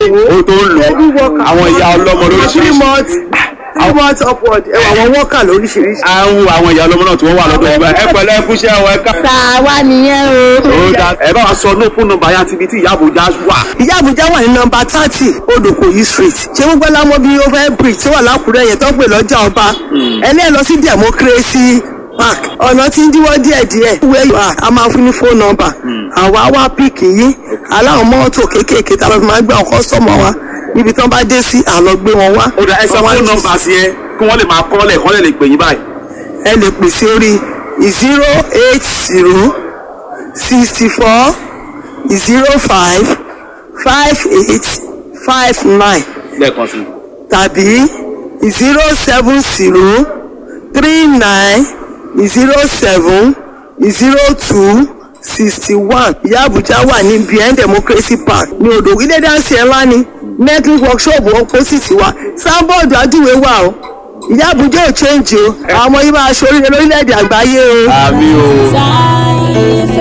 ó tó ń lò àwọn ìyá ọlọ́mọ three lóríṣiríṣi months three months upward ẹ wà àwọn worker lóríṣiríṣi. àwọn àwọn ìyá ọlọ́mọ náà tí wọ́n wà lọ́dọ̀ ìgbà ẹ pẹ̀lẹ́ ẹ kúṣẹ́ ọ ẹ ká. tàwa nìyẹn o. ó dá ẹ bá wa sọ ní fún nọ́mbà yá tibí tí ìyá àbújá wà. ìyá àbújá wà ní nọmba thirty odòkòyí street ṣé gbogbo lámọ bíi over bridge tó wà lákùrẹ́ yẹn tó ń pè lọ́jà ọba ẹlẹ́yìn lọ sí democracy park ọ̀nà tí ń díwọ́ díẹ̀díẹ̀ where you are a máa fún ní phone number àwa wá píìkì yín aláwọ̀ mọ́tò kéékèèké tá a lọ fi máa gbé àwọn kọ́sọ́mọ̀ wa níbi tí wọ́n bá dé sí àlọ́ gbé wọn wá. ó dá ẹ sọ Wọ́n wá fún ní- nọ́mbà sí ẹ kí wọ́n lè máa kọ́lẹ̀ kọ́ lè lè pè yín báyìí. ẹ lè pè sí orí zero eight zero sixty four zero five five eight five nine lẹ́ẹ̀kan sí i. tàbí zero seven zero three nine zero seven zero two sixty one ìyá àbújá wà ní bien democracy park ní odò ilé dáńsì ẹ̀ ńlá ni network workshop opposite wa sábọ̀dù ajúwe wà o ìyá àbújá ò change o àwọn ọmọ yìí máa ṣoríire lórílẹ̀‐èdè àgbáyé o. àmì o.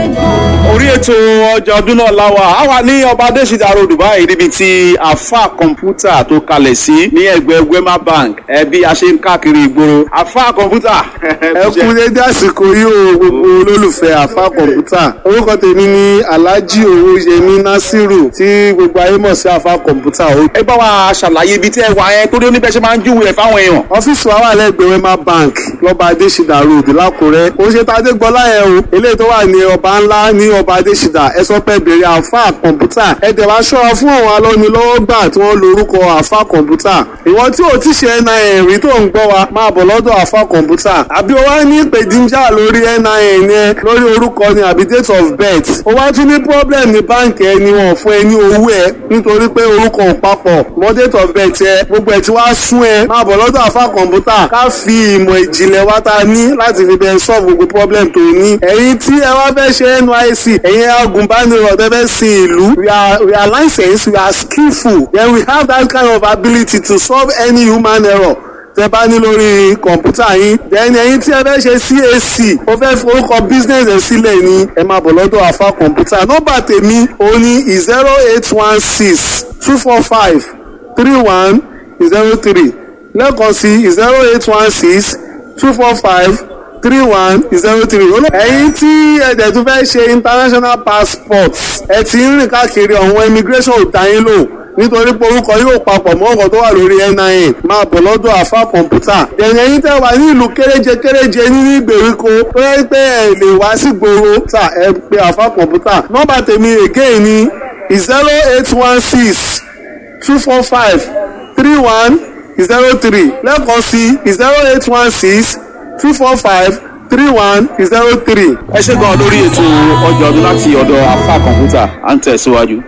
orí ètò ọjà ọdún náà láwa a wà ní ọba adésìdá road báyìí níbi tí àfa kọ̀ǹpútà tó kalẹ̀ sí ní ẹgbẹ́ wema bank ẹbí a ṣe ń káàkiri ìgboro àfa kọ̀ǹpútà. ẹ kú dédé àsìkò yìí o gbogbo olólùfẹ́ àfa kọ̀ǹpútà orúkọ tèmi ni alhaji owóyẹmí nasiru tí gbogbo ayé mọ̀ sí àfa kọ̀ǹpútà o. ẹ bá wa ṣàlàyé ibi tí ẹ wà yẹn torí oníbẹ̀ ṣe máa ń júwèé ẹ̀ fáwọn èèyàn. ọ́fíìsì wa wà lẹ́gbẹ̀ẹ́ wema bank lọ́ba adésìdá road lákùrẹ́ ó ṣe tàdé gbọ́lá yẹn o eléyìí tó wà ní ọba ńlá ní ọba adésìdá ẹ sọ pé bèrè àfa kọ̀ǹpútà ẹ tẹ̀ wá ṣọ́ra fún àwọn alọ́nilọ́wọ́gbà tí wọ́n lorúkọ àfa kọ̀ǹpútà ìwọ tí ò ti ṣe nin rí tó ń gbọ́ wa máa bọ̀ lọ́dọ̀ àfa kọ̀ǹpútà àbí o wá ní ìpèdíjà lórí nin yẹn lórí orúkọ ni àbí date of birth o wá tún ní problem ní báǹkì ẹ ni wọn fún ẹ ní owó ẹ nítorí pé orúkọ ò papọ̀ mọ́ date of birth ẹ gbogbo ẹ ti wá sún ẹ máa bọ̀ lọ́dọ̀ àfa kọ̀ǹpútà ká fi ìmọ̀ ìjìnlẹ̀ wa ta ní láti fi bẹ́ẹ̀ solve gbogbo problem tó ní ẹ̀yin tí ẹ wá fẹ́ ṣe nysc ẹ̀yin agùnbánirọ̀ tẹ́ fẹ́ sin ìlú we are we are licensed we are skillful then we have that kind of ability to solve any human error tẹ bá ní lórí kọ̀ǹpútà yín then ẹ̀yin tí ẹ fẹ́ ṣe cac ó fẹ́ forúkọ business ẹ̀ sílẹ̀ ni ẹ máa bọ̀ lọ́dọ̀ àfa kọ̀ǹpútà nọ́mbà tèmi òun ni zero eight one six two four five three one zero three lẹ́ẹ̀kan sí zero eight one six two four five three one zero three. ẹ̀yin tí ẹ̀dẹ̀ tún fẹ́ ṣe international passport ẹ ti ń rìn káàkiri ọ̀hún immigration ò dá yín lò nítorí pé orúkọ yóò papọ̀ mọ́ ọ̀gọ̀ tó wà lórí nin máa bọ̀ lọ́dọ̀ àfa kọ̀ǹpútà. ẹ̀yìn ẹ̀yin tẹ́ wà ní ìlú kéréje kéréje nínú ìgbèríko tó yẹ pé ẹ lè wá sí gbòòrò tà ẹ pé àfa kọ̀ǹpútà. nọ́mbà tèmi again ni zero eight one six two four five three one zero three lẹ́ẹ̀kan sí zero eight one six two four five three one zero three. ẹ ṣe gan lórí ètò ọjà ọdún láti ọ̀dọ̀ àfa kọ̀ǹpútà à ń tẹ̀síwájú.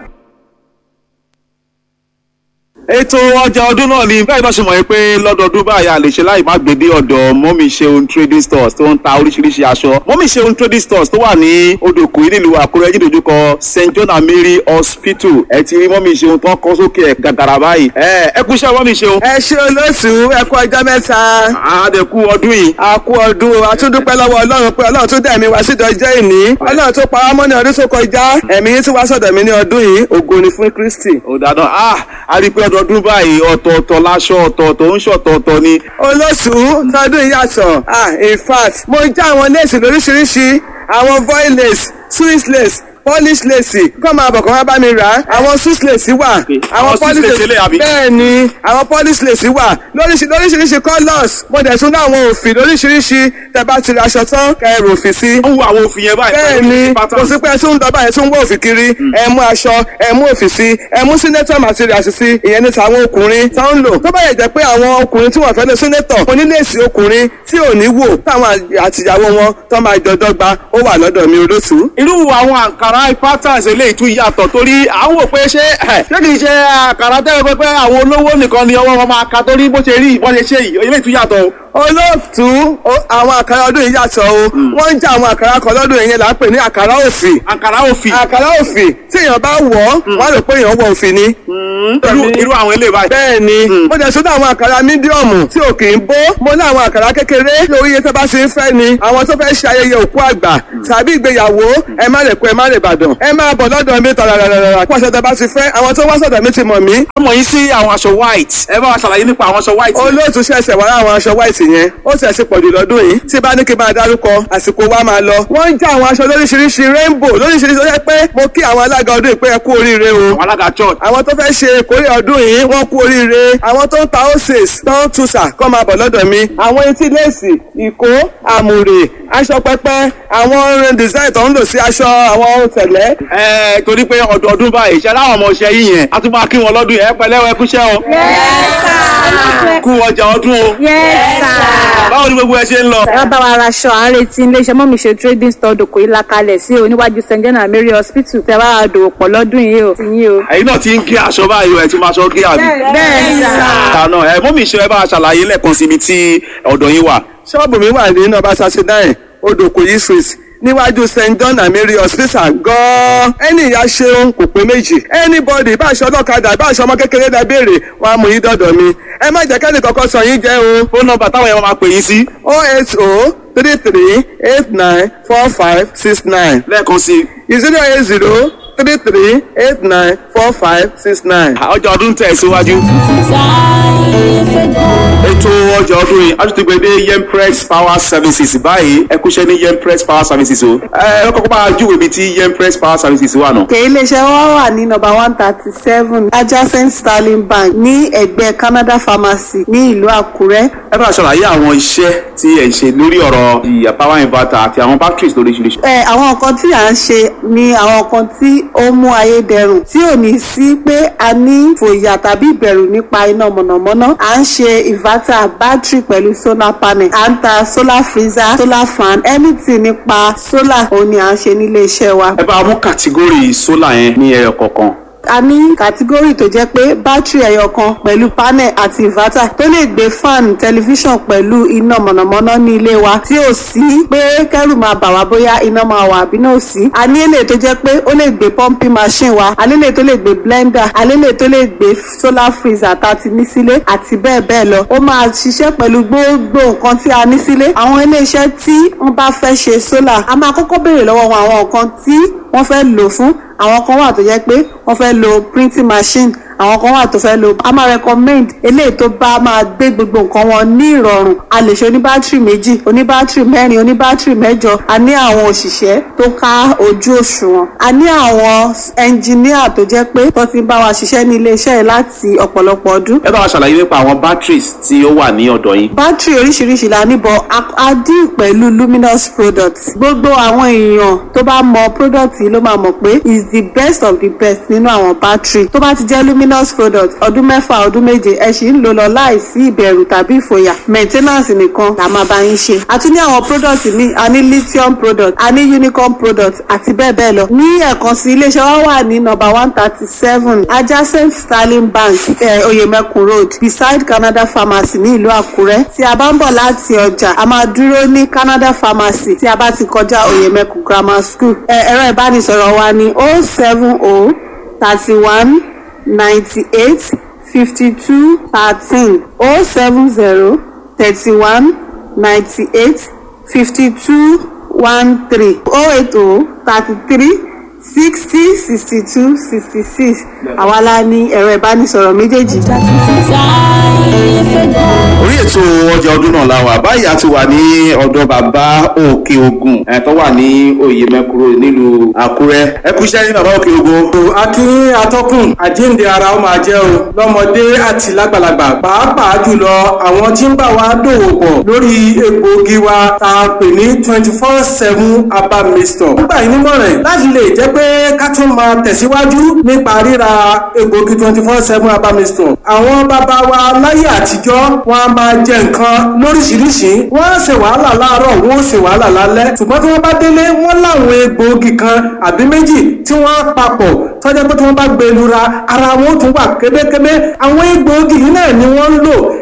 ètò ọjà ọdún náà ni bẹ́ẹ̀ náà ṣe mọ̀ pé lọ́dọọdún báyìí a lè ṣe láì má gbé dé ọ̀dọ̀ mọ́mí ṣeun trading stores tó ń ta oríṣiríṣi aṣọ mọ́mí ṣeun trading stores tó wà ní odòkú nílùú àkúrẹ́ jídòjúkọ st john and mary hospital ẹ ti rí mọ́mí ṣeun tó ń kọ́ sókè ẹ̀ gàgàrà báyìí ẹ ẹ kú iṣẹ́ mọ́mí ṣeun. ẹ ṣe olóṣù ẹ kú ọjọ́ mẹ́ta àdẹ̀kú ọdún yìí. a kú ọdún o a tún dúpẹ́ lọ́wọ́ ọlọ́run pé ọlọ́run tún dá ẹ̀mí wá sídọ̀ ọjọ́ ìní ọlọ́run tó pa wá mọ́ ní ọdún tó kọjá ẹ̀mí yín tún wá sọ̀dọ̀ mi ní ọdún yìí ògo ni fún kristi. ó dáná ah a rí i pé ọdọọdún báyìí ọ̀tọ̀ọ̀tọ̀ láṣọ ọ̀tọ̀ọ̀tọ̀ ń ṣọ̀tọ̀ọ̀tọ̀ ni. olóṣù tọdún yìí yàtọ̀ ah in fact mo já àwọn léèsì lóríṣiríṣi àwọn voil lace swiss lace polish lace kọ́ máa bọ̀ kọ́ máa bá mi rà á àwọn swiss lace wà àwọn Swiss lace eléyìí àbí? bẹ́ẹ̀ ni àwọn polish lace wà lóríṣi lóríṣiríṣi colours mo dẹ̀ tún ní àwọn òfin lóríṣiríṣi tẹ́ bá ti ra aṣọ tán kẹ́ ẹ rò òfin sí ó ń wo àwọn òfin yẹn báyìí. bẹ́ẹ̀ ni kò sí pé ẹ tún ń dọ́bà ẹ tún ń wọ́ òfin kiri ẹ mú aṣọ ẹ mú òfin sí ẹ mú senator materials sí ìyẹn ní tàwọn ọkùnrin tó ń lò tó bá yẹ jẹ́ pé àwọn ọkùnrin tí wọ́n fẹ́ lé senator oníléèsì ọkùnrin tí ò ní wò táwọn àtìyàwó wọn tó máa jọ dọ́gba ó wà lọ́dọ̀ mi olóṣù. irú àwọn àǹkàrá patterns eléyìí tún yàtọ̀ torí à ń wò pé ṣé ẹ̀, ṣé kìí ṣe àǹkàrá tẹ́lẹ̀ pé pé àwọn olówó nìkan ni ọwọ́ wọn máa ka torí bó ṣe rí ìbọn ṣe ṣe yìí eléyìí tún yàtọ̀ o. olóòtú o- àwọn àkàrà ọdún yìí yàtọ̀ o wọ́n ń jẹ́ àwọn àkàrà kan lọ́dún yìí là ń pè ní àkàrà òfì àǹkàrà òfì àkàrà òfì tí èèyàn bá wọ̀ ọ́ wọ́n á rò pé èèyàn wọ òfì ni. irú irú àwọn eléyìí báyìí. bẹ́ẹ̀ ni mo jẹ́ sọ́dọ̀ àwọn àkàrà mídíọ̀mù tí ò kì í bó mo ní àwọn àkàrà kékeré lórí iye tó bá ṣe ń fẹ́ ni àwọn tó fẹ́ ṣe ayẹyẹ òkú àgbà tàbí ìgbéyàwó ẹ má lè kó ẹ má lè bàdàn ẹ máa bọ̀ lọ́dọ̀ mi tàràràràrà kó aṣọ tó bá ti fẹ́ àwọn tó wá sọ̀dọ̀ mi ti mọ̀ mí ọmọ yìí sí àwọn aṣọ white ẹ bá wa ṣàlàyé nípa àwọn aṣọ white. olóòtú ṣẹ̀ṣẹ̀ wá láwọn aṣọ white yẹn ó sì ẹ̀sìn pọ̀jù lọ́dún yìí tí bá ní kí n máa dárúkọ àsìkò wa máa lọ. wọ́n ń já àwọn aṣọ lóríṣiríṣi rainbow lóríṣiríṣi ó yẹ pé mo kí àwọn alága ọdún yìí pé ẹ kú oríire o. àwọn alága church. àwọn tó fẹ́ ṣe ìkórè ọdún yìí wọ́n kú oríire àwọn tó ń ta oses tó ń tuṣà kọ́ máa bọ̀ lọ́dọ̀ mi. àwọn etí léèsì ìkó àmùrè aṣọ pẹpẹ àwọn design tó ń lò sí aṣọ àwọn ohun tẹ̀lẹ́. ẹ torí pé ọdọọdún báyìí iṣẹ́ láwọn ọmọ ọṣẹ yìí yẹn a tún máa kí wọn lọ́dún yẹn ẹ pẹ̀lẹ́ ẹ kúṣẹ́ o. kú ọjà ọdún o. báwo ni gbogbo ẹ ṣe ń lọ. ẹ bá wa raṣọ à ń retí iléeṣẹ́ mọ́mí ṣe trading store dòkò ìlà kalẹ̀ sí o níwájú st john and mary hospital tẹ bá wa dòwò pọ̀ lọ́dún yìí o ti yín o. ẹ̀yin náà ti ń gé aṣọ báyìí o ẹ ti máa ṣọ gé àbí. bẹ́ẹ̀ sà. àná ẹ mọ́mí ṣe ẹ bá a ṣàlàyé lẹ́ẹ̀kan síbi tí ọ̀dọ̀ yín wà. ṣọ́ọ̀bù mi wà ní nọ́mbà thirty nine odòkòyí street níwájú st john and mary hospital gan-an ẹni ìyá ṣeun kò pé méjì anybody bá aṣọ ọlọ́kadà bá aṣọ ọmọ kékeré dá béèrè wọn á mú yín dọ̀dọ̀ mi ẹ má jẹ́ kẹ́ni kankan sọ yín jẹ́ o fóònù nọ́mbà táwọn yẹn máa pè yín sí oh eight oh three three eight nine four five six nine lẹ́ẹ̀kan sí i. zero eight zero three three eight nine four five six nine. ọjà ọdún tẹ̀ síwájú. ètò ọjà ọdún yìí a tún ti gbé dé yempress power services báyìí ẹ kúṣẹ́ ní yempress power services o. ẹ ẹ kọ́kọ́ bá a júwèé ibi tí yempress power services wà nù. òkè iléeṣẹ́ wa wà ní nọ́mbà one thirty seven adjacent sterling bank ní ẹ̀gbẹ́ canada pharmacy ní ìlú àkúrẹ́. ẹ bá a ṣàlàyé àwọn iṣẹ́ tí ẹ̀ ń ṣe lórí ọ̀rọ̀ ìyá power inverter àti àwọn batteries lóríṣiríṣi. ẹ àwọn nǹkan tí à ń ṣe ni àwọn nǹkan tí ó mú ayé dẹrùn tí ò ní sí pé a ní fòyà tàbí ìbẹ̀rù nípa iná mọ̀nàmọ́ná à ń ṣe inverter battery pẹ̀lú solar panel à ń ta solar freezer solar fan anything nípa solar òun ni à ń ṣe nílé iṣẹ́ wa. ẹ bá a mú kàtígórì solar yẹn ní ẹyọ kọ̀ọ̀kan. a ní kàtígórì tó jẹ́ pé bátìrì ẹyọ kan pẹ̀lú panel àti inverter tó lè gbé fan tẹlifíṣàn pẹ̀lú iná mọ̀nàmọ́ná ní ilé wa tí ò sí pé kẹ́rù máa bà wá bóyá iná máa wà àbí náà ò sí. a ní èlé tó jẹ́ pé ó lè gbé pumping machine wa a lélẹ̀ tó lè gbé blender a lélẹ̀ tó lè gbé solar freezer tá a ti ní sílé àti bẹ́ẹ̀ bẹ́ẹ̀ lọ. ó máa ṣiṣẹ́ pẹ̀lú gbogbo nǹkan tí a ní sílé. àwọn iléeṣẹ́ tí wọ́n bá fẹ́ ṣe solar a máa kọ́kọ́ béèrè lọ́wọ́ wọn àwọn nǹkan tí wọ́n fẹ́ lò fún àwọn kan wà tó jẹ́ pé wọ́n fẹ́ lo printing machine àwọn kan wà tó fẹ́ lo a máa recommend eléyìí tó bá máa gbé gbogbo nǹkan wọn ní ìrọ̀rùn a lè ṣe oníbátìrì méjì oníbátìrì mẹ́rin oníbátìrì mẹ́jọ a ní àwọn òṣìṣẹ́ tó ká ojú òṣùwọ̀n a ní àwọn ẹnjìníà tó jẹ́ pé tó ti bá wa ṣiṣẹ́ ní iléeṣẹ́ yìí láti ọ̀pọ̀lọpọ̀ ọdún ẹ bá wa ṣàlàyé nípa àwọn batteries tí ó wà ní ọ̀dọ̀ yín. bátìrì oríṣiríṣi la níbọ̀ a dín pẹ̀lú luminous products gbogbo àwọn èèyàn tó bá mọ product yìí ló máa mọ̀ pé is the best of the best nínú àwọn bátìrì tó bá ti jẹ́ luminous product ọdún mẹ́fà ọdún méje ẹ sì ń lò lọ láìsí ìbẹ̀rù tàbí ìfòyà maintenance nìkan la máa bá yín ṣe a tún ní àwọn product míì a ní lithium product a ní unicorn product àti bẹ́ẹ̀ bẹ́ẹ̀ lọ ní ẹ̀kan sí iléeṣẹ́ wa wà ní number one thirty seven adjacent sterling bank eh, oyemekun road beside canada pharmacy ní ìlú àkúrẹ́ tí a bá ń bọ̀ láti ọjà a máa dúró ní canada pharmacy tí a bá ti kọjá oyemekun grammar school Eh, ẹ̀rọ ìbánisọ̀rọ̀ wa ní o seven o thirty one ninety eight fifty two thirteen o seven zero thirty one ninety eight fifty two one three o eight o thirty three sixty sixty two sixty six àwa la ní ẹ̀rọ ìbánisọ̀rọ̀ méjèèjì. orí ètò ọjà ọdún náà la wà báyìí a ti wà ní ọ̀dọ̀ bàbá òkè ogun ẹ̀ tó wà ní oyè mẹ́kúrò nílùú àkúrẹ́ ẹ kú iṣẹ́ ní bàbá òkè ogun. akí atọ́kùn àjíǹde ara ó máa jẹ́ o lọ́mọdé àti lágbàlagbà pàápàá jùlọ àwọn tí ń bá wa dòwò pọ̀ lórí egbòogi wa tá a pè ní twenty four seven herbal mixture. nígbà yìí nímọ̀ràn láti lè jẹ́ pé ká tún máa tẹ̀síwájú nípa ríra egbòogi twenty four seven herbal mixture. àwọn bàbá wa láyé àtijọ́ wọn a máa jẹ nǹkan lóríṣiríṣi wọ́n á ṣe wàhálà láàárọ̀ wọ́n ó ṣe wàhálà lálẹ́ ṣùgbọ́n tí wọ́n bá délé wọ́n láwọn egbòogi kan àbí méjì tí wọ́n á papọ̀ tọ́jà pé tí wọ́n bá gbé lura ara wọn ó tún wà kébékébé àwọn egbòogi yìí náà ni wọ́n ń lò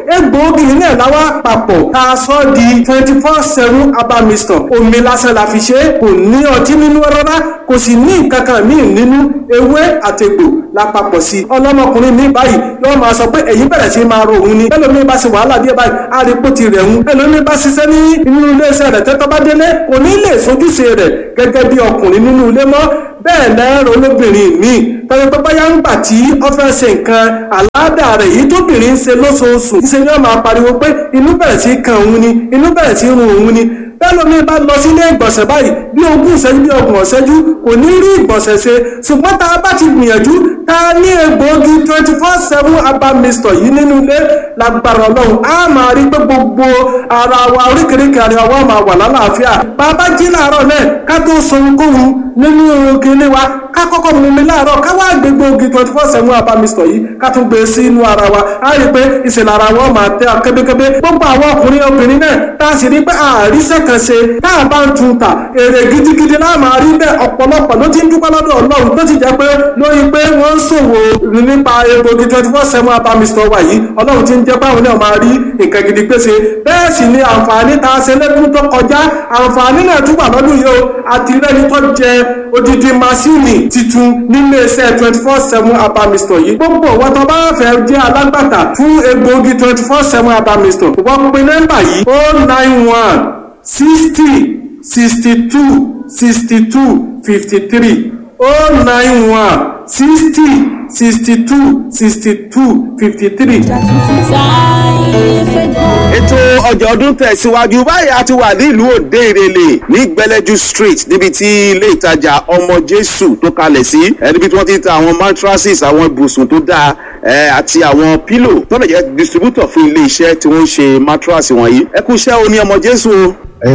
egbòogi náà láwá papọ̀ tá a sọ di twenty four seven herbal mixture omi lásán la fi ṣe é kò ní ọtí nínú rárá kò sì ní nǹkan kan míì nínú ewé àtẹ̀gbò la papọ̀ sí i ọlọ́mọkùnrin mi báyìí yóò máa sọ pé èyí bẹ̀rẹ̀ sí máa ro òun ni ẹlòmíì bá ṣe wàhálà díẹ̀ báyìí àrípò ti rẹ̀ ń ẹlòmíì bá ṣiṣẹ́ ní inú iléeṣẹ́ rẹ̀ tẹ́tọ́ bá délé kò ní lè sojúṣe rẹ̀ gẹ́gẹ́ bí ọkùnrin nínú ilé mọ́ bẹ́ẹ̀ lẹ́rọ olóbìnrin míì tọ́jú pé báyà ń gbà tí ó fẹ́ ṣe nǹkan àládà rẹ̀ yìí tóbìnrin ń ṣe lóṣooṣù ṣe ni wọ́n máa pariwo pé inú bẹ̀rẹ̀ sí kan òun ni inú bẹ̀rẹ̀ sí run òun ni bẹ́ẹ̀ lómi bá lọ sílé ìgbọ̀nsẹ̀ báyìí bí ogún ìṣẹ́jú bí ọgbọ̀n ìṣẹ́jú kò ní rí ìgbọ̀nsẹ̀ ṣe ṣùgbọ́n tá a bá ti gbìyànjú tá a ní egbòogi twenty four seven herbal mixture yìí nínú ilé lágbára ọlọ́run á máa rí pé gbogbo ara wa oríkèéríkèé ara wa máa wà lálàáfíà bàbá jí láàárọ̀ náà ká tó sọ ohunkóhun nínú kinní wa ká kọ́kọ́ mú mi láàárọ̀ ká wá gbé gbòógì twenty four seven herbal mixture yìí ká tún gbé sí inú ara wa á rí pé ìṣẹ̀lẹ̀ ara wa máa tẹ́ kébékébé gbogbo àwọn ọkùnrin obìnrin náà tá a sì rí pé àríṣẹ́ kan ṣe tá a bá ń tun ta èrè gidigidi náà máa rí bẹ́ẹ̀ ọ̀pọ̀lọpọ̀ ló ti ń dúpẹ́ lọ́dọ̀ ọlọ́run tó ti jẹ́ pé lórí pé wọ́n ń ṣòwò nípa egbògi twenty four seven herbal mixture wa yìí ọlọ́run ti ń jẹ́ báwọn náà máa rí nǹkan gidi pèsè bẹ́ẹ̀ sì ni àǹfààní tá a ṣe lẹ́dún tó kọjá àǹfààní náà tún wà lọ́dún yìí o àti rẹ́ni tó jẹ odidi masini titun nílé iṣẹ́ twenty four seven herbal mixture yìí gbogbo wọn tó bá fẹ́ jẹ́ alágbàtà fún egbògi twenty four seven herbal mixture wọ́n pe nọ́mbà yìí o nine one sixty sixty two sixty two fifty three o nine one sixty sixty two sixty two fifty three. ètò ọjà ọdún tẹ̀síwájú báyìí a ti wà nílùú òde ìrẹ̀lẹ̀ ní gbẹlẹ́jú street níbi tí ilé ìtajà ọmọ jésù tó kalẹ̀ sí ẹ níbi tí wọ́n ti ń ta àwọn mattresses àwọn ibùsùn tó dáa ẹ àti àwọn pílò tó lè jẹ́ distributor fún ilé iṣẹ́ tí wọ́n ń ṣe mattress wọ̀nyí ẹ kú iṣẹ́ o ní ọmọ jésù o.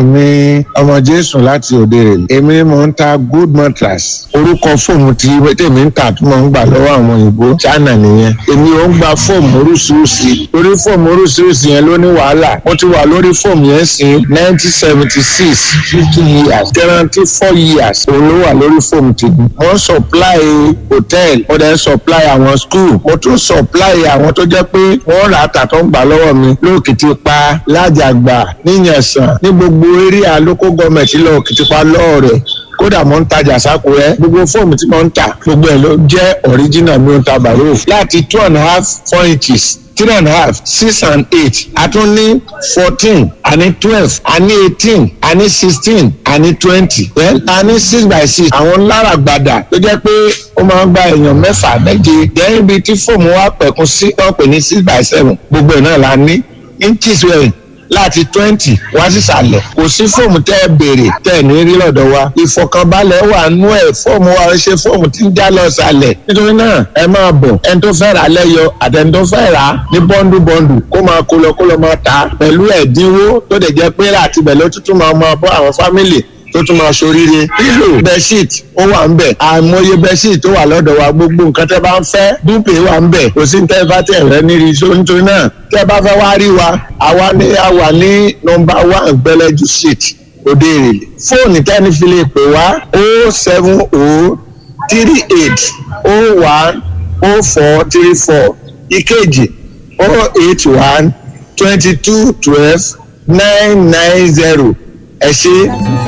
èmi ọmọ jésù láti òde rè èmi mò ń ta good mattress orúkọ fóòmù tí tèmi ń tà tó mò ń gbà lọ́wọ́ àwọn òyìnbó china nìyẹn èmi ò ń gba fóòmù oríṣiríṣi orí fóòmù oríṣiríṣi yẹn ló ní wàhálà mo ti wà lórí fóòmù yẹn sí nineteen seventy six fifty years guarantee four years òun ló wà lórí fóòmù tèmi mo ń supply hotel mo dẹ̀ ń supply àwọn school mo tún supply àwọn tó jẹ́ pé wọ́n rà á tà tó ń gbà lọ́wọ́ mi lóòkìtì pa lájàgbà níyànsán ní gbogbo area local government lọ òkìtìpa lọ́ọ̀rẹ̀ kódà mo ń tajà sákúrẹ́ gbogbo fóòmù tí mo ń tà gbogbo ẹ̀ ló jẹ́ original mi ò ta bàrò láti two and a half four inches three and a half six and eight a tún ní fourteen a ní twelve a ní eighteen a ní sixteen a ní twenty well a ní six by six àwọn lára gbàdà tó jẹ́ pé ó máa ń gba èèyàn mẹ́fà méje dẹ́yìn ibi tí fóòmù wa pẹ̀kun sí wọ́n pè ní six by seven gbogbo ẹ̀ náà la ní inches wẹ̀yìn láti twenty wá sísàlẹ̀ kò sí fóòmù tẹ́ ẹ béèrè tẹ́ ẹ ní rí lọ́dọ̀ wa ìfọkànbalẹ̀ wà nú ẹ̀ fóòmù wa ṣe fóòmù tí ń já lọ sàlẹ̀ nítorí náà ẹ máa bọ̀ ẹni tó fẹ́ rà lẹ́yọ àtẹni tó fẹ́ rà ní bọ́ndù bọ́ndù kó máa kó lọ kó lọ máa ta pẹ̀lú ẹ̀dínwó tó dẹ̀ jẹ́ pé láti bẹ̀ ló tuntun máa máa bọ́ àwọn fámìlì tó tún máa ṣoríire pílò bẹ́ṣíìt ó wà ń bẹ̀ àìmọye bẹ́ṣíìt tó wà lọ́dọ̀ wa gbogbo nǹkan tẹ́ bá ń fẹ́ dúpẹ́ wà ń bẹ̀ kò sí ní tẹ́ bá tẹ̀ rẹ́ níri tó nítorí náà tẹ́ bá fẹ́ wá rí wa àwa ní àwa ní nọmba one gbẹlẹ́jú street òde èrèlè fóònù tẹ́ni fi lè pè wá o seven o three eight o one o four three four ìkejì o eight one twenty two twelve nine nine zero ẹ ṣe.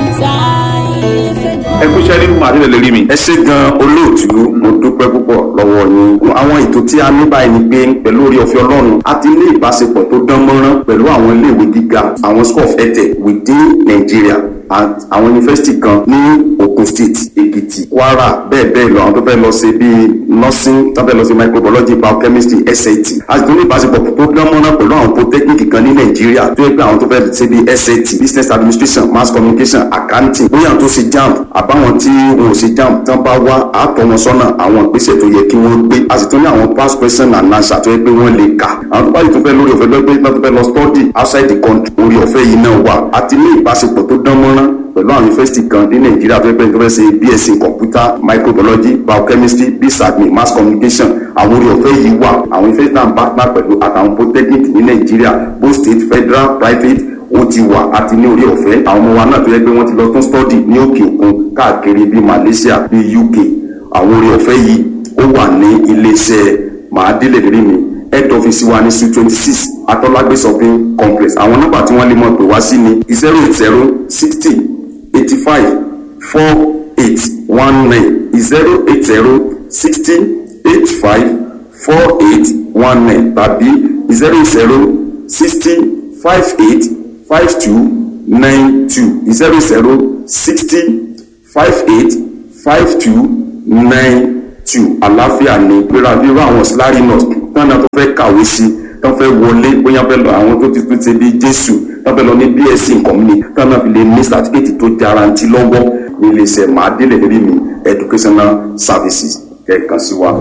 ẹ kú iṣẹ́ nínú màdílẹ̀ lórí mi. ẹ ṣe gan olóòtú mo dúpẹ́ púpọ̀ lọ́wọ́ yín àwọn ètò tí a ní báyìí ni pé pẹ̀lú orí ọ̀fẹ́ ọlọ́run a ti ní ìbáṣepọ̀ tó dán mọ́rán pẹ̀lú àwọn iléèwé gíga àwọn school of etech within Nigeria and àwọn yunifásitì kan ní Ogun State Èkìtì Kwara bẹ́ẹ̀ bẹ́ẹ̀ lọ àwọn tó fẹ́ lọ ṣe bíi nursing tó fẹ́ lọ ṣe microbiology biochemistry SAT a sì tún ní ìbáṣepọ̀ tó dán mọ́rán pẹ̀lú àwọn polytechnic kan ní Nàìjíríà tó yẹ pé àwọn tó fẹ́ ṣe bíi SAT business administration mass communication accounting bóyá àwọn tó ṣe JAMB àbáwọn tí wọn ò ṣe JAMB tán bá wá àtọ̀ wọn sọ́nà àwọn ìgbésẹ̀ tó yẹ kí wọ́n gbé a sì tún ní àwọn past question and answer tó yẹ pé wọ́n lè kà àwọn tó bá yìí tó fẹ́ lórí ọ̀fẹ́ lọ́gbẹ́ tó fẹ́ lọ study outside the country orí ọ̀fẹ́ yìí náà wà àti ní ìbáṣepọ̀ tó dán mọ́rán pẹ̀lú àwọn yunifásitì kan ní nàìjíríà tó yẹ pé tó fẹ́ ṣe bsc computer microbiology biochemistry bsadmin mass communication àwọn orí ọ̀fẹ́ yìí wà àwọn yunifásitì náà partner pẹ̀lú àtàwọn polytechnic ní nàìjíríà both state federal private ó ti wà àti ní orí ọ̀fẹ́ àwọn ọmọ wa náà tó yẹ pé wọ́n ti lọ tún study ní òkè òkun káàkiri bíi malaysia bíi uk àwọn orí ọ̀fẹ́ yìí ó wà ní iléeṣẹ́ màádìlẹ̀ rí mi head office wa ní suite twenty six atọ́lágbé shopping complex àwọn nọ́mbà tí wọ́n lè mọ̀ pé wá sí ni zero eight zero sixty eighty five four eight one nine zero eight zero sixty eight five four eight one nine tàbí zero zero sixty five eight five two nine two zero zero sixty five eight five two nine two àlàáfíà ní gbéra bí irú àwọn slary nurse tán náà tó fẹ́ kàwé sí tán fẹ́ wọlé bóyá fẹ́ lọ àwọn tó ti tún ṣe bí jésù tán fẹ́ lọ ní bsc nǹkan mi tán náà fi lè ní certificate tó jarantí lọ́wọ́ ní iléeṣẹ́ màádélé rí mi educational services kẹ̀kan sí wa.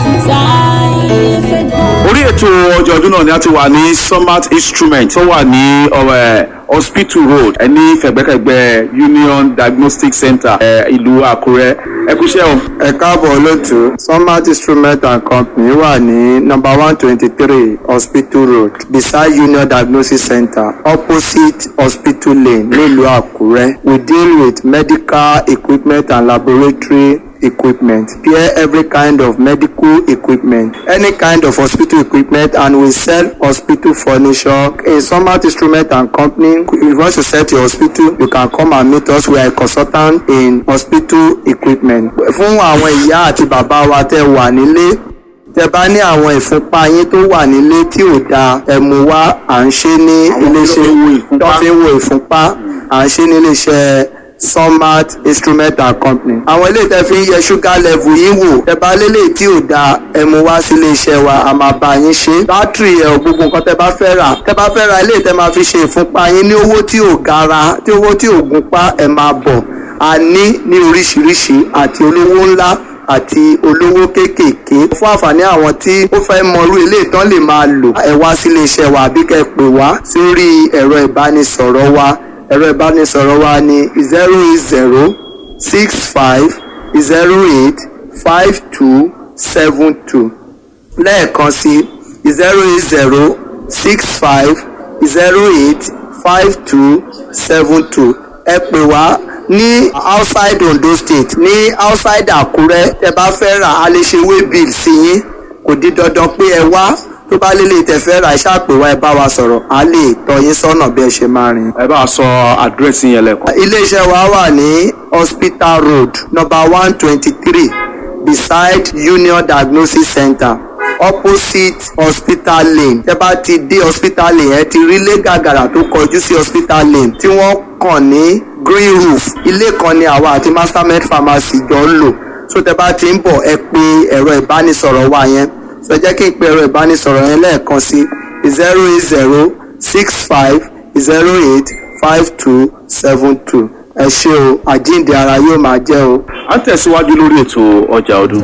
orí ètò ọjọ́ ọdún náà ni a ti wà ní summit instrument tó wà ní ọ̀rẹ́ hospital road ẹni fẹ̀gbẹ́kẹ̀gbẹ́ union diagnostic center ẹ, ìlú àkúrẹ́ ẹ kúṣẹ́ o. ẹ káàbọ̀ lótú smart instrument and company wà ní number one twenty three hospital road beside union diagnosis center opposite hospital lane nílùú àkúrẹ́ we deal with medical equipment and laboratory equipment pair every kind of medical equipment any kind of hospital equipment and we sell hospital furniture in smart instrument and company if you want to set your hospital you can come and meet us we are a consultant in hospital equipment fún àwọn ìyá àti bàbá wa tẹ wà nílé tẹ bá ní àwọn ìfúnpá yín tó wà nílé tí ò dáa ẹ mú wá à ń ṣe ní iléeṣẹ́ tó fi ń wo ìfúnpá à ń ṣe ní iléeṣẹ́ sunmat instrument and company. àwọn ilé tẹ fi ń yẹ ṣúgà level yín wò tẹ bá lélẹ̀ tí ò dáa ẹ mú wá sí iléeṣẹ́ wa a máa bá yín ṣe. bátìrì ẹ̀ gbogbo nǹkan tẹ bá fẹ́ rà tẹ bá fẹ́ ra ilé tẹ máa fi ṣe ìfúnpá yín ní owó tí ò gara tí owó tí ò gunpá ẹ máa bọ̀ a ní ní oríṣiríṣi àti olówó ńlá àti olówó kéékèèké fún àǹfààní àwọn tí ó fẹ́ mọrú ilé ìtàn lè máa lò ẹ wá sí iléeṣẹ́ wa àbí kẹ́ ẹ pè wá sórí ẹ̀rọ ìbánisọ̀rọ̀ wa ẹ̀rọ ìbánisọ̀rọ̀ wa ní zero eight zero six five zero eight five two seven two lẹ́ẹ̀kan sí zero eight zero six five zero eight five two seven two ẹ pè wá ní outside Ondo state ní outside Àkúrẹ́ tẹ bá fẹ́ rà á lè ṣe way bill sí yín kò di dandan pé ẹ wá tó bá lélẹ̀ tẹ fẹ́ rà ẹ ṣàpè wá ẹ bá wa sọ̀rọ̀ á lè tọ́ yín sọ́nà bí ẹ ṣe máa rìn. ẹ bá a sọ àdírẹ́sì yẹn lẹ́kọ̀ọ́. iléeṣẹ́ wa wà ní hospital road number one twenty three beside union diagnosis center opposite hospital lane tẹ́ bá ti dé hospital lane ẹ ti rí ilé gàgàrà tó kọjú sí hospital lane tí wọ́n kàn ní green roof ilé kan ni àwa àti mastermed pharmacy jọ ń lò so tẹ́ bá ti ń bọ̀ ẹ pè ẹ̀rọ ìbánisọ̀rọ̀ wa yẹn so jẹ́ kí n pe ẹ̀rọ ìbánisọ̀rọ̀ yẹn lẹ́ẹ̀kan sí zero eight zero six five zero eight five two seven two ẹ ṣé o àjíǹde ara yóò máa jẹ́ o. a ń tẹ̀síwájú lórí ètò ọjà ọdún.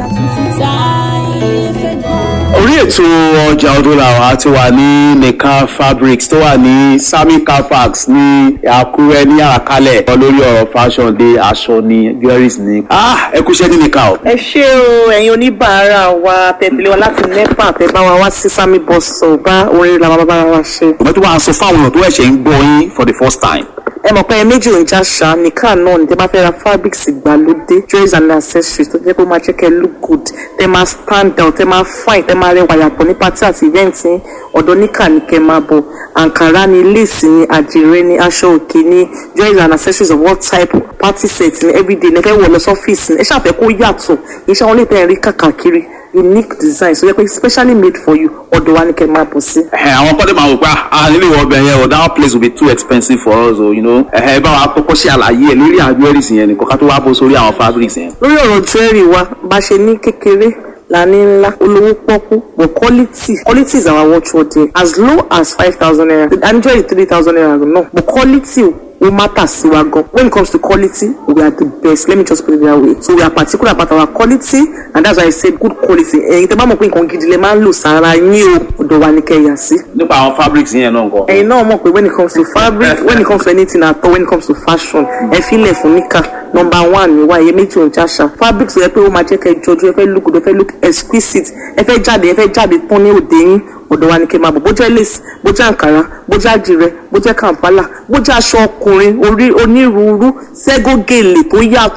orí ètò ọjà ọdún làwọn ti wà ní nìkan fabrics tó wà ní sami car parks ní àkúrẹ́ ní àkálẹ̀ lórí ọ̀rọ̀ fashion dé aṣọ ní jewelries ní. ah ẹ kúṣẹ́ ní nìkan o. ẹ ṣé o ẹ̀yin oníbàárà wa tẹ̀lé wa láti nepa tẹ̀ bá wa wá sí sami bus stop bá orin làwọn bàbá wa ṣe. ìgbà tó wàá sọ fáwọn èèyàn tó ẹ̀ṣẹ̀ ń gbọ́ yín for the first time. ẹ mọ̀ pé ẹ méjì ò ń já ṣá nìkan náà ní tẹ́ bá fẹ́ ra fabrics ìgbàlódé jewelries and accessories tó jẹ́ pé ó máa jẹ́ kẹ́ look good tẹ́ máa stand out tẹ́ máa fine tẹ́ máa rẹwà yàtọ̀ ní party àti event yín ọ̀dọ̀ níkà ní kẹ́ máa bọ̀ àǹkárá ni lace ni àdìrẹ ni aṣọ òkè ni jewelries and accessories of all type party set ni everyday ní ẹ fẹ́ wọ̀ lọ sọ́fíìsì ni ẹ ṣàfẹ́ kó yàtọ̀ iṣẹ́ wọn lè tẹ́ ẹ rí kàkàkiri unique design so yẹ pé specially made for you ọ̀dọ̀ wa ni kẹ́ máa bọ̀ sí. ẹ àwọn kọ́dé máa wò pé ah nílé ìwọ ọbẹ̀ yẹn o that place will be too expensive for us o you know ẹ bá wa kọ́kọ́ ṣe àlàyé ẹ lórí àwọn jewelries yẹn nìkan ká tó wá bó sórí àwọn fabrics yẹn. lórí ọ̀rọ̀ jewelry wa bá ṣe ní kékeré la ní ńlá olówó pọ́kú but quality quality is our watchword there as low as five thousand naira and jewelry three thousand naira no but quality ó matter sí wa gan when it comes to quality we are the best let me just put it that way so we are particular about our quality and that's why i say good quality ẹ̀yin tẹ́ bá mọ̀ pé nǹkan gidi lè máa ń lò sára yín o ọ̀dọ̀ wa ni kẹ́ yà sí. nípa àwọn fabrics yẹn náà nǹkan. ẹ̀yin náà mọ̀ pé when it comes to fabric when it comes to anything at all when it comes to fashion ẹ filẹ̀ fún níkà number one ni wa iye méjì òun jáṣà fabric tó yẹ pé ó máa jẹ́ kẹ́ jọjú ẹ fẹ́ look good ẹ fẹ́ look exquisite ẹ fẹ́ jáde ẹ fẹ́ jáde tán ní òde yín ọ̀dọ̀ wa ni kẹ́ máa bọ̀ bó jẹ́ lace bó jẹ́ àǹkárá bó jẹ́ àdìrẹ bó jẹ́ kàǹpálà bó jẹ́ aṣọ ọkùnrin orí onírúurú ségógèlè tó yàtọ̀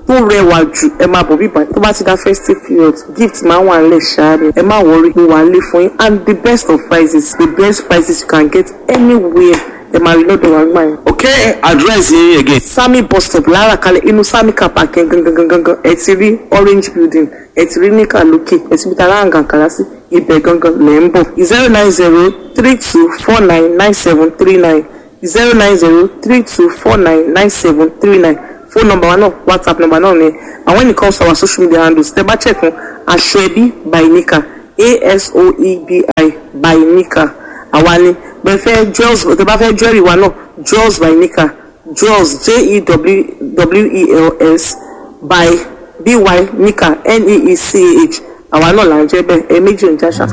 tó rẹwà jù ẹ máa bọ̀ bíbá tó bá ti dá festive period gift máa wà nílẹ̀ ṣáá ni ẹ má wọrí mo wà lé fún yín and the best of prices the best prices you can get anywhere ẹ máa rí lọ́dọ̀ wa gbà yẹn. ok address yín again. sami bus stop lára kalẹ̀ inú sami car park yẹn gangan gangan gangan ẹ ti rí orange building ẹ ti rí níkà lókè ẹ ti bí tara àǹgàǹkàrà sí ibẹ̀ gangan lẹ̀ ń bọ̀ zero nine zero three two four nine nine seven three nine zero nine zero three two four nine nine seven three nine phone number wa náà whatsapp number náà ni and when it comes to our social media handles tẹ bá check wọn aṣọ ẹbí by nika asoebi by nika àwa ni bẹ́ẹ̀ fẹ́ jewels tẹ bá fẹ́ jewelry wa náà jewels by nika jewels j-e-w-e-l-s by by nika n-e-e-c-h àwa náà là ń jẹ́ bẹ́ẹ̀ ẹ méjì ò ń jáṣà.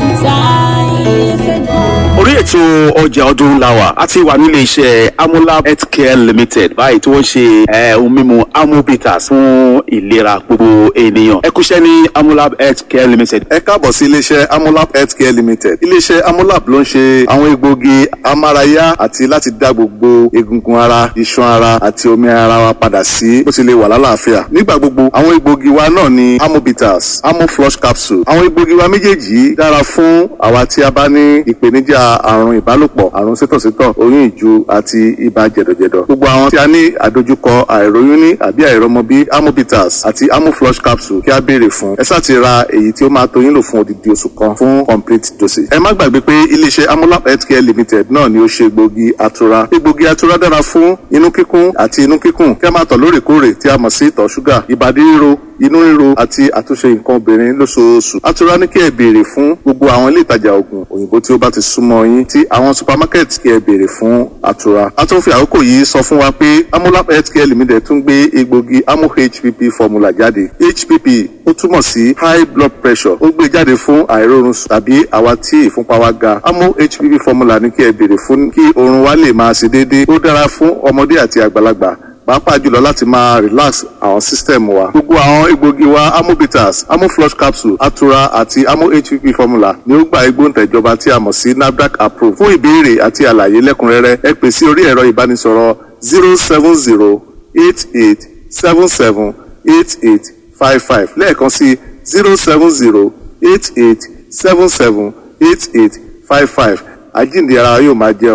orí ètò ọjà ọdún la wà a ti wà nílé iṣẹ́ amolab healthcare limited báyìí tí wọ́n ṣe eh, ohun mímu amobitas fún ìlera gbogbo ènìyàn ẹ kúṣẹ́ ní amolab healthcare limited. ẹ káàbọ̀ sí iléeṣẹ́ amolab healthcare limited iléeṣẹ́ amolab ló ń ṣe àwọn egbòogi amárayá àti láti dá gbogbo egungun ara iṣan ara àti omi ara wa padà sí bó ti lè wà lálàáfíà nígbà gbogbo àwọn egbòogi wa náà ni amobitas amoflush capsule àwọn egbòogi wa méjèèjì yìí dára fún àwa tí a bá ní ìpèníjà àrùn ìbálòpọ̀ àrùn sítọ̀sítọ̀ oyún ìju àti ibà jẹ̀dọ̀jẹ̀dọ̀ gbogbo àwọn tí a ní àdojúkọ àìróyún ní àbí àìrọmọbí amobitas àti amoflush capsule kí a béèrè fún ẹ sáà ti ra èyí tí ó máa tó yín lò fún odidi oṣù kan fún complete dosage. ẹ má gbàgbé pé iléeṣẹ́ amolab healthcare limited náà ni ó ṣe egbògi atura egbògi atura dára fún inú kíkún àti inú kíkùn kí a máa tọ̀ lóòrèkóòrè tí a mọ̀ sí ìtọ̀ ṣúgà ìbàdí ríro inú ríro àti àtúnṣe nǹkan obìnrin lóṣooṣù atura ní kí ẹ béèrè fún gbogbo àwọn ilé ìtajà oògùn òyìnbó tí ó bá ti súnmọ́ yín tí àwọn supermarket kí ẹ béèrè fún atura a tún fi àkókò yìí sọ fún wa pé amolab healthcare limited tún gbé egbògi amo hpp formula jáde hpp ó túmọ̀ sí high blood pressure ó gbé jáde fún àìrórun sùn tàbí àwa tí ìfúnpá wa ga amo hpp formula ní kí ẹ béèrè fún kí oorun wa lè máa ṣe déédéé ó dára fún ọmọdé àti àgbàlagbà pàápàá jùlọ láti máa relax àwọn system wa. gbogbo àwọn egbògi wa amobitas amoflush capsule atura àti amo hpp formula ni ó gba igbóǹtẹ̀jọba tí a mọ̀ sí nafdac approve. fún ìbéèrè àti àlàyé lẹ́kùnrẹ́rẹ́ ẹ pè sí orí ẹ̀rọ ìbánisọ̀rọ̀ zero seven zero eight eight seven seven eight eight five five lẹ́ẹ̀kan sí zero seven zero eight eight seven seven eight eight five five àjíǹde ara yóò máa jẹ́